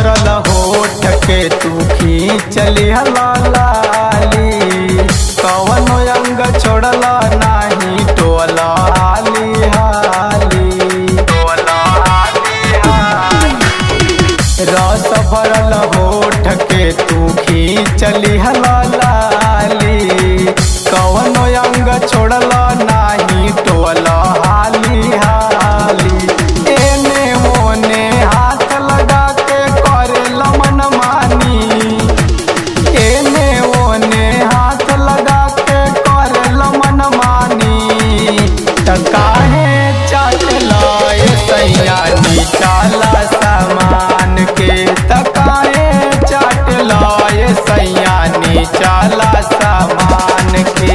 भरल होठ के तू खींचली लाली कवन अंग छोड़ल नाही टोल हाली हाली टोल हाली हाली रस भरल होठ के तू खींचली लाली कवन अंग छोड़ल नाही टोल हाली हाली एने ओने हाथ लगा के करे लमन मानी एने ओने हाथ लगा के करे लमन मानी त काहे चाटला ए सैया निचाला सामान के त काहे चाटला ए सैया निचाला सामान के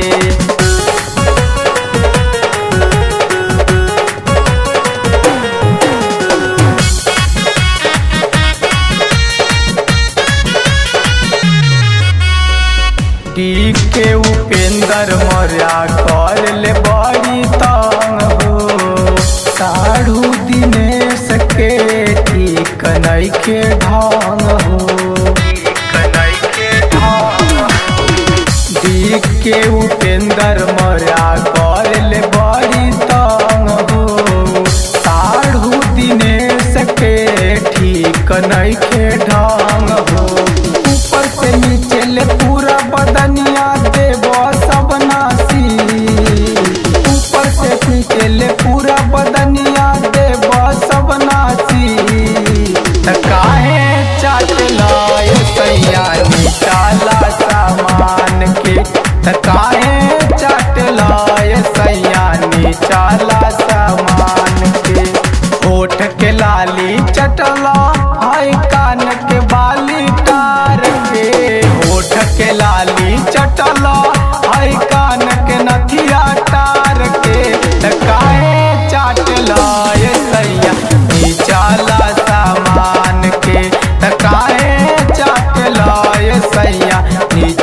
डी के उपेंद्र मर्या कर ले बड़ी तंग हो साढ़ू दिनेश के ठीक नइखे ढंग हो डी के उपेंद्र मर्या कर ले बड़ी तंग हो साढ़ू दिनेश के ठीक नइखे ढंग हो ऊपर से नीचे ले पूरा बदनिया देव सब नासी ऊपर से नीचे ले पूरा बदनिया देव सब नासी त काहे चाटला ए सैया निचाला सामान के त काहे चाटला ए सैया निचाला सामान के होठ के लाली चटला हाय कान के बाली कार के होठ के लाली चटला हाय कान के नथिया टार के त काहे चाटला ए सैया निचाला सामान के त काहे चाटला ए सैया निचाला